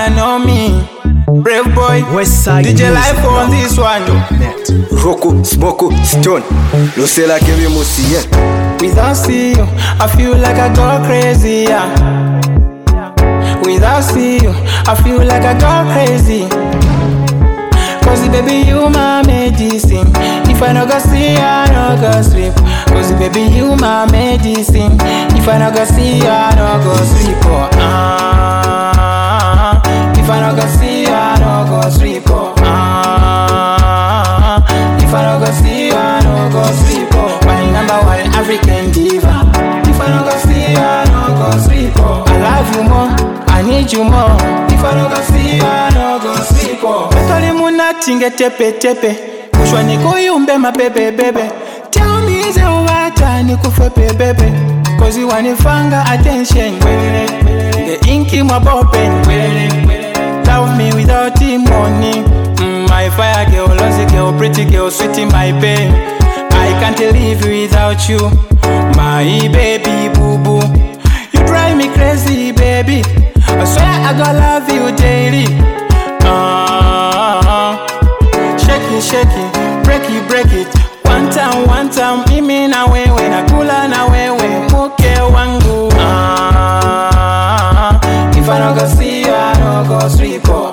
wanna know me. Brave boy, Westside DJ Music Life on this one. Net. Roku, Smoko, Stone Lucela Kevin Musiye Without you, I feel like I go crazy. Yeah. Without you, I feel like I go crazy. Cause baby, you my medicine. If I no go see you, I no go sleep. Cause baby, you my medicine. If I no go see you, I no go sleep. Oh, ah. If I no go see you, I no go sleep. Oh, ah. If I no go see you, I no go sleep. Oh, my number one African diva. If I no go see you, I no go sleep. Oh, I love you more. I need you more. If I no go see you, I no go sleep. Oh, Toli munatinge tepe tepe. Kushwa nikuyumbe mabebe bebe. Tell me is wata nikufe bebe. Cause you wanifanga attention. The inky mwabopen. Love me without the money. Mm, my fire girl, lousy girl, pretty girl, sweet in my pain. I can't live without you, my baby boo boo. You drive me crazy, baby. I swear I gonna love you daily. Ah, shake it, shake it, break it, break it. One time, one time, mimi na wewe, nakula na wewe, mke wangu. Ah, if I no go see you, I no go sleep. Oh.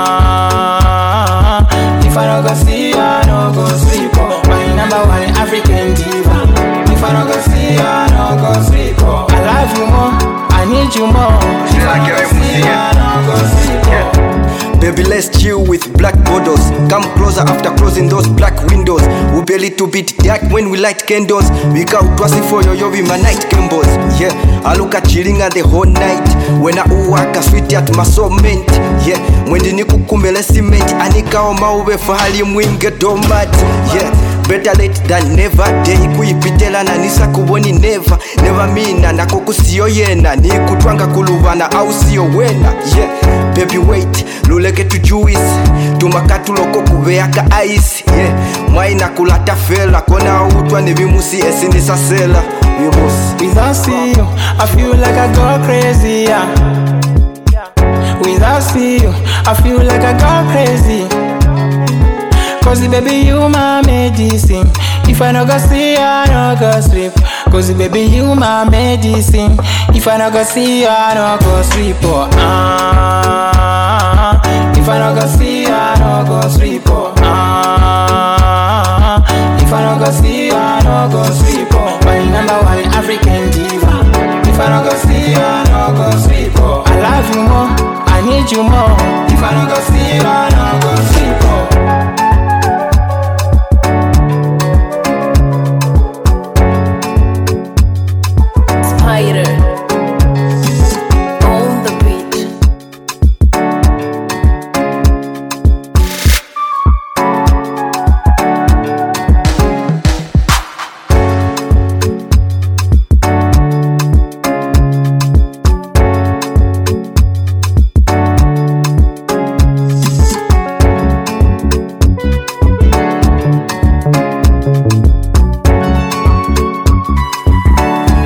Ah, if I no go see you, I no go sleep. Oh. My number one African diva. If I no go see you, I no go sleep. Oh. I love you more, I need you more. If I no go see you, I no go sleep. Oh. Baby, let's chill with black borders. Come closer after closing those black windows. We be a little bit dark when we light candles. We got twice for yo yo with my night candles. Yeah, I look at chilling at the whole night. When I uwaka sweet at my soulmate. Yeah, mwendi nikukumele cement. Anika oma ube fahali mwinge domat. Yeah. Better late than never day kuipitela na nisa kuboni never never mina nako kusiyo yena nikutwanga kuluvana au siyo wena yeah baby wait luleke tujuis tumakatuloko kuveaka ice yeah mwaina kulata fela kona utwa nevimusi esinisasela vimusi Without you, I feel like I go crazy. Yeah. Without you, I feel like I go crazy. Cause baby, you my medicine. If I no go see you, I no go sleep. Cause baby, you my medicine. If I no go see you, I no go sleep. Oh, ah. If I no go see you, I no go sleep. Oh, ah. If I no go see you, I no go sleep. Oh, my number one African diva. If I no go see you, I no go sleep. Oh, I love you more, I need you more. If I no go see you, I no go sleep. Oh. Spider on the beat.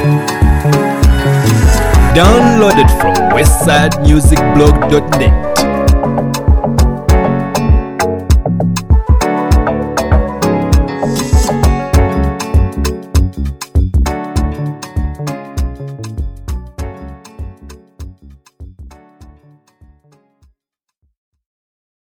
Downloaded from westsidemusicblog.net.